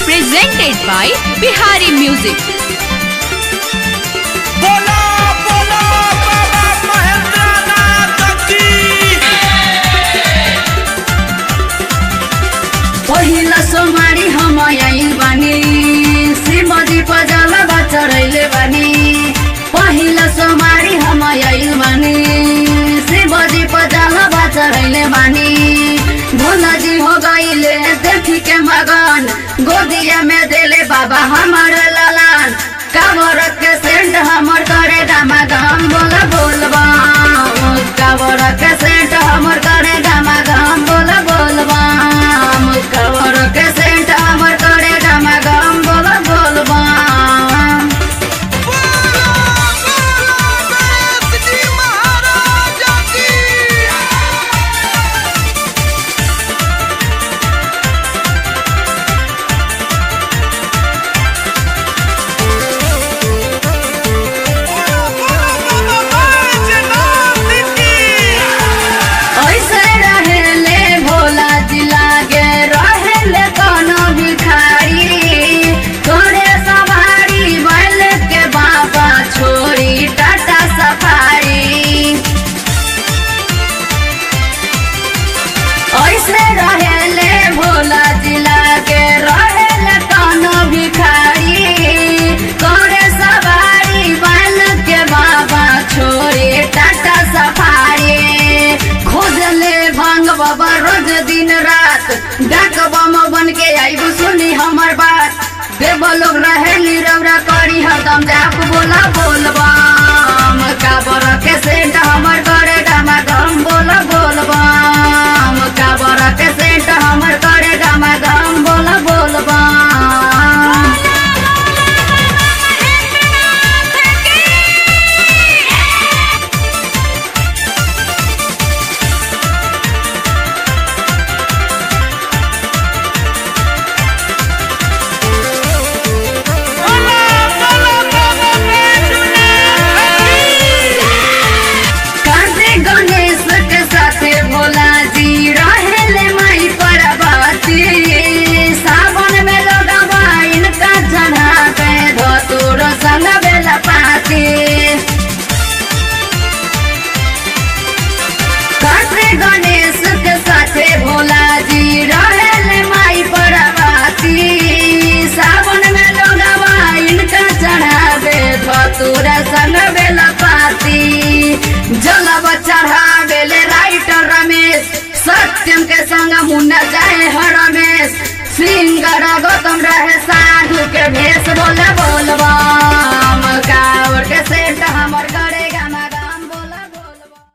presented by Bihari Music. बोला बोला बाबा महेंद्रनाथ की पहिला सोमारी हम आइल बानी श्रीमती पजलबा चढैले बानी पहिला सोमारी हम आइल बानी श्रीमती पजलबा चढैले बानी भोलाजी हो गईले देखी के मगन गोदिया में देले बाबा हमर ललन काबर के सेंट हमर करे दामा गम बोल बोलबा काबर के सेंट हमर करे दामा गम बोल बोलबा काबर के सेंट हमर करे दामा गम बोल बोलबा बोला बोला गणेश जी महाराज की बोला बोला बाबा बैजनाथ की ऐसे रहेले भोला जिला के रहेले कोनो भिखारी तोरे सवारी बैल के बाबा छोरी टाटा सफारी ऐसे रहेले भोला जिला के रहेले कोनो भिखारी तोरे सवारी बैल के बाबा छोरी टाटा सफारी खोजले भांग बाबा रोज दिन रात डाक बम बन के आइबू सुनी हमर बात देव लोग रहे रौरा करी हरदम जाप बोला बोलबा